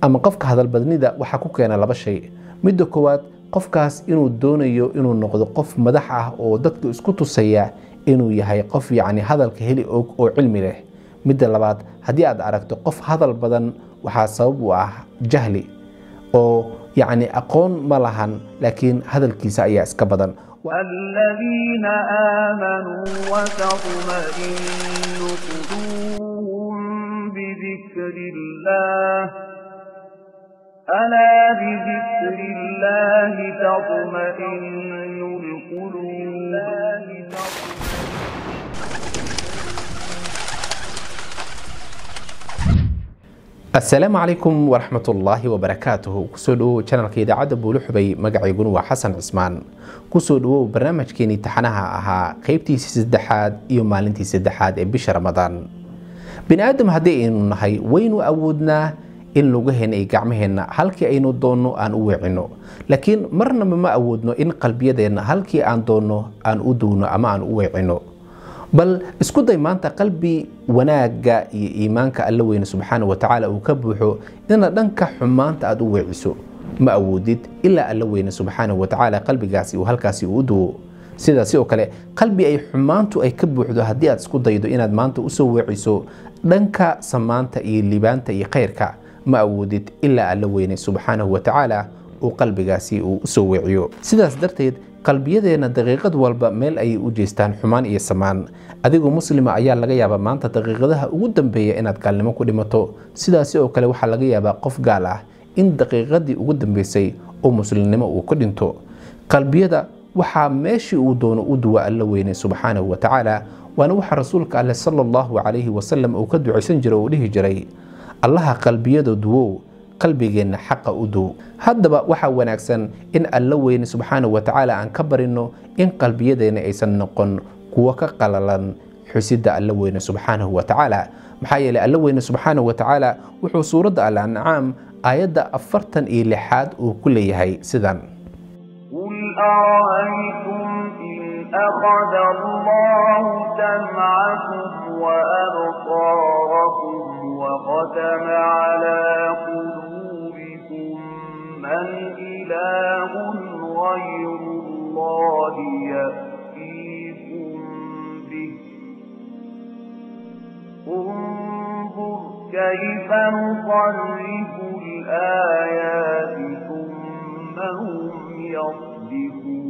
ama qofka hadalbadnida waxaa ku keena laba shay midda koowaad qofkaas inuu doonayo inuu noqdo qof madax ah oo dadka isku tusaya inuu yahay qof yacni hadalka heli og oo cilmi leh midda labaad haddii aad aragto qof hadal badan waxaa sabab u ah jahli oo yacni aqoon ma lahan laakiin hadalkiisa ayaa iska badan الذين آمنوا وتطمئن قلوبهم بذكر الله ألا بذكر الله تطمئن القلوب asalaamu calaykum waraxmatullaahi wabarakaatuhu kusoo dhawow janalka idaacadda buuluxubay magacayguna waa xasan cismaan kusoo dhawow barnaamijkeenii taxanaha ahaa qeybtiisii saddexaad iyo maalintii saddexaad ee bisha ramadaan bini aadam haddii aynu nahay waynu awoodnaa in lugaheena iyo gacmaheenna halkii aynu doonno aan u weecinno laakiin marnaba ma awoodno in qalbiyadeenna halkii aan doonno aan u duwno ama aan u weecinno bal isku day maanta qalbi wanaagga iyo iimaanka alla weyne subxaana wa tacaala uu ka buuxo ina dhanka xumaanta aad u weeciso ma awoodid ilaa alla weyne subxaana wa tacaala qalbigaasi uu halkaasi uu u duwo sidaasi oo kale qalbi ay xumaantu ay ka buuxdo haddii aad isku daydo inaad maanta usoo weeciso dhanka samaanta iyo libaanta iyo khayrka ma awoodid ilaa alla weyne subxaanahu wa tacaala uu qalbigaasi uu usoo weeciyo sidaas darteed qalbiyadeenna daqiiqad walba meel ayay u jeestaan xumaan iyo samaan adigoo muslima ayaa laga yaabaa maanta daqiiqadaha ugu dambeeya inaad gaalnimo ku dhimato sidaasi oo kale waxaa laga yaabaa qof gaal ah in daqiiqadii ugu dambeysay oo muslimnimo uu ku dhinto qalbiyada waxaa meeshii uu doono u duwa alla weyne subxaanahu wa tacaala waana waxa rasuulka alleh sala allahu calayhi wasalam uu ka ducaysan jiray oo dhihi jiray allaha qalbiyada duwow qalbigeenna xaqa u dow haddaba waxaa wanaagsan in alla weyne subxaanahu wa tacaala aan ka barino in qalbiyadeenna aysan noqon kuwo ka qalalan xusidda alla weyne subxaanahu wa tacaala maxaa yeeley alla weyne subxaanahu wa tacaala wuxuu suuradda al ancaam aayadda afartan iyo lixaad uu ku leeyahay sidan قل أرأيتم إن أخذ الله سمعكم وأبصاركم وختم على قلوبكم من إله غير الله يأتيكم به انظر كيف نصرف الآيات ثم هم يصدفون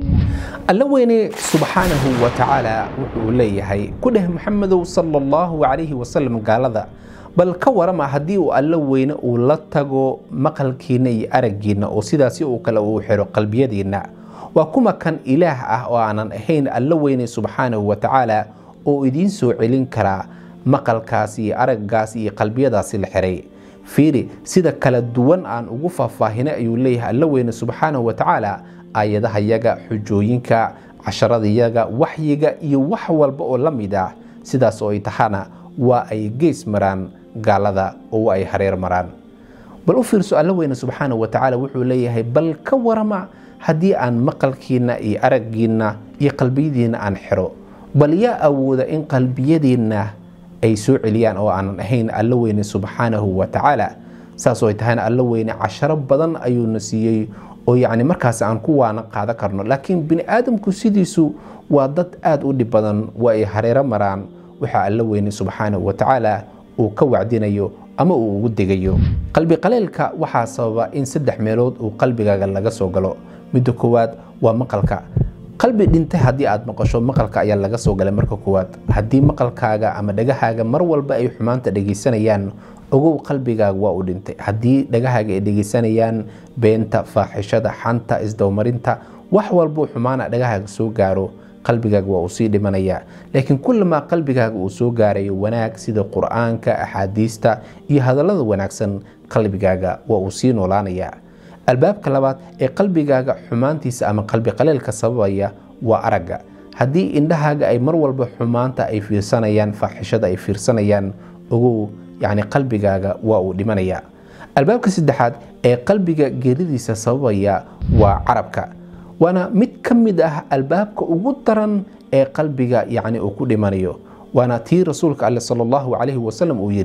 alla weyne subxaanahu wa tacaala wuxuu leeyahay ku dheh maxamedow sala allahu calayhi wasalam gaalada bal ka warama haddii uu alla weyne uu la tago maqalkiinna iyo araggiinna oo sidaasi uu kale uu xiro qalbiyadiinna waa kuma kan ilaah ah oo aanan ahayn alla weyne subxaanahu wa tacaala oo idiin soo celin karaa maqalkaas iyo araggaas iyo qalbiyadaasi la xiray fiiri sida kala duwan aan ugu faahfaahinay ayuu leeyahay alla weyne subxaanahu wa tacaala aayadahayaga xujooyinka casharadayaga waxyiga iyo wax walba oo la mid ah sidaas oo ay tahana waa ay gees maraan gaalada oo ay hareer maraan bal u fiirso alla weyne subxaanahu wa tacaala wuxuu leeyahay bal ka warama haddii aan maqalkiinna iyo araggiinna iyo qalbiyadiinna aan xiro bal yaa awooda in qalbiyadiinna ay soo celiyaan oo aanan ahayn alla weyne subxaanahu wa tacaala saas oo ay tahayna alla weyne casharo badan ayuuna siiyey oo yacni markaas aan ku waana qaadan karno laakiin bini aadamku sidiisu waa dad aada u dhib badan waa ay hareero maraan waxaa alla weyne subxaanahu wa tacaala uu ka wacdinayo ama uu ugu degayo qalbi qaleelka waxaa sababa in saddex meelood uu qalbigaaga laga soo galo midda koowaad waa maqalka qalbi dhintay haddii aad maqasho maqalka ayaa laga soo galay marka koowaad haddii maqalkaaga ama dhagahaaga mar walba ay xumaanta dhegaysanayaan ogow qalbigaaga waa u dhintay haddii dhagahaaga ay dhegaysanayaan beenta faaxishada xanta isdowmarinta wax walbuu xumaana dhagahaaga soo gaaro qalbigaaga waa uu sii dhimanayaa laakiin kullamaa qalbigaaga uu soo gaarayo wanaag sida qur-aanka axaadiista iyo hadallada wanaagsan qalbigaaga waa uu sii noolaanayaa albaabka labaad ee qalbigaaga xumaantiisa ama qalbi qaleelka sababaya waa aragga haddii indhahaaga ay mar walba xumaanta ay fiirsanayaan faaxishada ay fiirsanayaan ogow yacni qalbigaaga waa uu dhimanayaa albaabka saddexaad ee qalbiga geeridiisa sababaya waa carabka waana mid ka mid ah albaabka ugu daran ee qalbiga yacni uu ku dhimanayo waana tii rasuulka alle sala allahu calayhi wasalam uu yidhi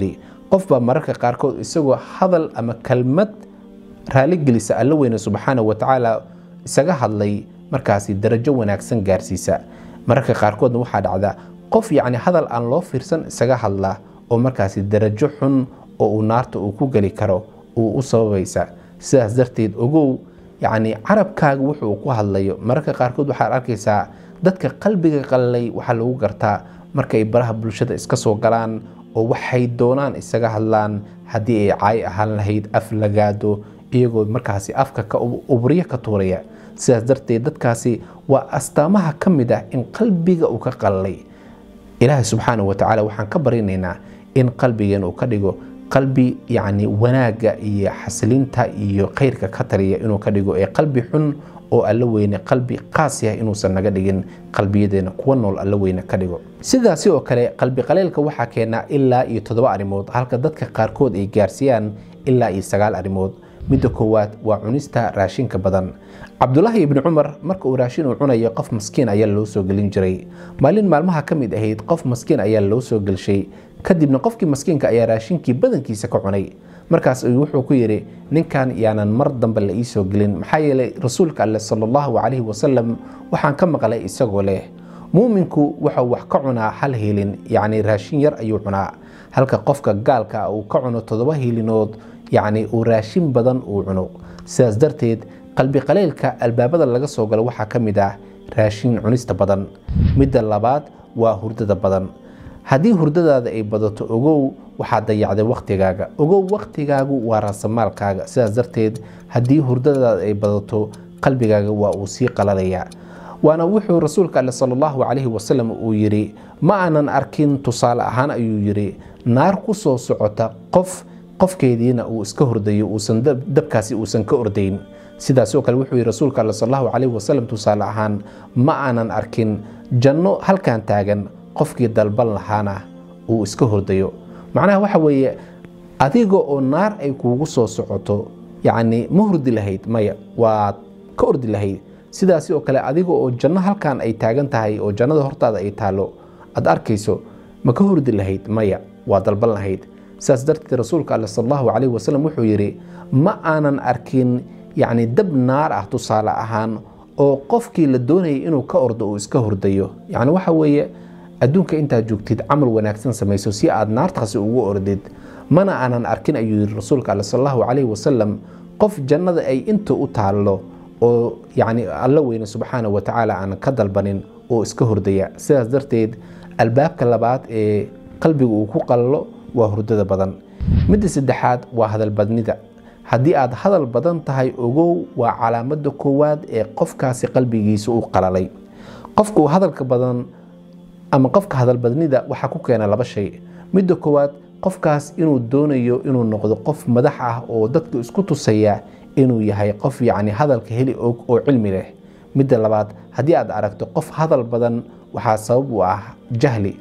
qofbaa mararka qaarkood isagoo hadal ama kelmad raaligelisa alla weyne subxaana wa tacaala isaga hadlay markaasi darajo wanaagsan gaarsiisa mararka qaarkoodna waxaa dhacda qof yacni hadal aan loo fiirsan isaga hadla oo markaasi darajo xun oo uu naarta uu ku geli karo uu u sababaysa sidaas darteed ogow yacni carabkaaga wuxuu ku hadlayo mararka qaarkood waxaad arkaysaa dadka qalbiga qallalay waxaa lagu gartaa markay baraha bulshada iska soo galaan oo waxay doonaan isaga hadlaan haddii ay caay ahaan lahayd af lagaado iyagoo markaasi afka ka ubriyo ka tuuraya sidaas darteed dadkaasi waa astaamaha ka mid ah in qalbiga uu ka qallalay ilaahay subxaana wa tacaala waxaan ka barinaynaa in qalbigeen uu ka dhigo qalbi yacni wanaagga iyo xasilinta iyo khayrka ka taliya inuu ka dhigo ee qalbi xun oo alla weyne qalbi qaas yahay inuusan naga dhigin qalbiyadeena kuwa nool alla weyne ka dhigo sidaasi oo kale qalbi qaleelka waxaa keenaa ilaa iyo toddoba arrimood halka dadka qaarkood ay gaarsiiyaan ilaa iyo sagaal arrimood midda koowaad waa cunista raashinka badan cabdulaahi ibni cumar marka uu raashin uu cunayo qof maskiin ayaa loo soo gelin jiray maalin maalmaha ka mid ahayd qof maskiin ayaa loo soo gelshay kadibna qofkii maskiinka ayaa raashinkii badankiisa ka cunay markaas wuxuu ku yidhi ninkan yaanan mar dambe la iisoo gelin maxaa yeelay rasuulka alleh sala allahu calayhi wasalam waxaan ka maqlay isagoo leh muuminku wuxuu wax ka cunaa hal hiilin yacni raashin yar ayuu cunaa halka qofka gaalka uu ka cuno toddoba hiilinood yacni uu raashin badan uu cuno sidaas darteed qalbi qaleylka albaabada laga soo galo waxaa ka mid ah raashin cunista badan midda labaad waa hurdada badan haddii hurdadaada ay badato ogow waxaad dayacday wakhtigaaga ogow wakhtigaagu waa raasamaalkaaga sidaas darteed haddii hurdadaada ay badato qalbigaaga waa uu sii qalalayaa waana wuxuu rasuulka alle sala allahu calayhi wasalam uu yidhi ma aanan arkin tusaale ahaan ayuu yidhi naar ku soo socota qof qofkeediina uu iska hordayo uusan dabkaasi uusan ka ordayn sidaasoo kale wuxuu yidhi rasuulka alle sal allahu calayhi wasalam tusaale ahaan ma aanan arkin janno halkan taagan qofkii dalban lahaana uu iska hordayo macnaha waxa weeye adiga oo naar ay kuugu soo socoto yacni ma hurdi lahayd maya waad ka ordi lahayd sidaasi oo kale adiga oo janno halkan ay taagan tahay oo jannada hortaada ay taalo aad arkayso ma ka hurdi lahayd maya waa dalban lahayd sidaas darteed rasuulka alle sal allahu calayhi wasalam wuxuu yidhi ma aanan arkin yacni dab naar ah tusaale ahaan oo qofkii la doonayay inuu ka ordo uu iska hurdayo yacni waxa weeye adduunka intaad joogtid camal wanaagsan samayso si aad naartaasi ugu ordid mana aanan arkin ayuu yidhi rasuulka alle sal allahu calayhi wasalam qof jannada ay inta u taallo oo yacni alla weyne subxaana wa tacaala aan ka dalbanin oo iska hordaya sidaas darteed albaabka labaad ee qalbiga uu ku qalalo waa hurdada badan midda saddexaad waa hadalbadnida haddii aad hadal badan tahay ogow waa calaamada koowaad ee qofkaasi qalbigiisa u qalalay qofka hadalka badan ama qofka hadalbadnida waxaa ku keena laba shay midda koowaad qofkaas inuu doonayo inuu noqdo qof madax ah oo dadka isku tusaya inuu yahay qof yacni hadalka heli og oo cilmi leh midda labaad haddii aad aragto qof hadal badan waxaa sabab u ah jahli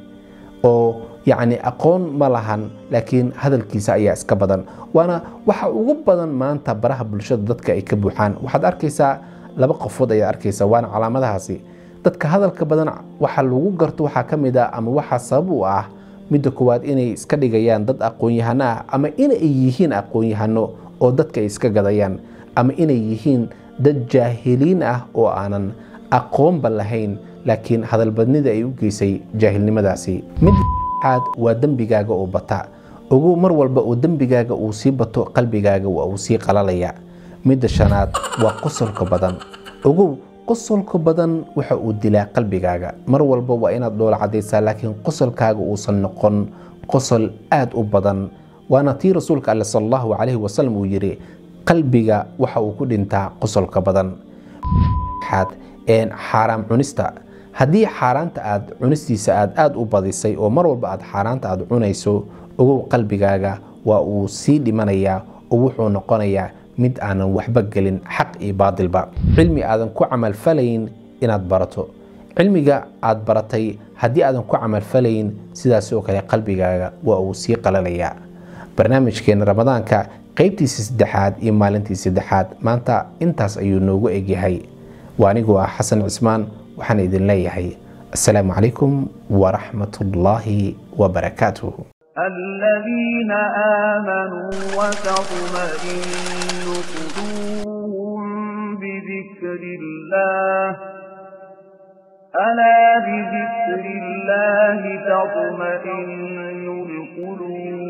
oo yacni aqoon ma lahan laakiin hadalkiisa ayaa iska badan waana waxa ugu badan maanta baraha bulshada dadka ay ka buuxaan waxaad arkaysaa laba qofood ayaad arkaysaa waana calaamadahaasi dadka hadalka badan waxa lagu garto waxaa ka mid ah ama waxaa sabab u ah midda koowaad inay iska dhigayaan dad aqoon-yahano ah ama inay yihiin aqoon-yahano oo dadka ay iska gadayaan ama inay yihiin dad jaahiliin ah oo aanan aqoonba lahayn laakiin hadalbadnida ay u geysay jaahilnimadaasi midda saddexaad waa dembigaaga oo bata ogow mar walba oo dembigaaga uu sii bato qalbigaaga waa uu sii qalalaya midda shanaad waa qosolka badan ogow qosolka badan waxa uu dilaa qalbigaaga mar walba waa inaad dhoola cadaysaa laakiin qosolkaaga uusan noqon qosol aad u badan waana tii rasuulka alle sal allahu calayhi wasalam uu yidhi qalbiga waxa uu ku dhintaa qosolka badan xaaraam cunista haddii xaaraanta aad cunistiisa aad aada u badisay oo mar walba aad xaaraanta aad cunayso ogow qalbigaaga waa uu sii dhimanayaa oo wuxuu noqonayaa mid aanan waxba gelin xaq iyo baadilba cilmi aadan ku camalfalayn inaad barato cilmiga aad baratay haddii aadan ku camalfalayn sidaas oo kale qalbigaaga waa uu sii qalalayaa barnaamijkeena ramadaanka qaybtiisa saddexaad iyo maalintii saddexaad maanta intaas ayuu noogu egyahay waa anigoo ah xasan cismaan waxaan idin leeyahay assalaamu calaykum waraxmat ullaahi wabarakaatuh الذين آمنوا وتطمئن قلوبهم بذكر الله ألا بذكر الله تطمئن القلوب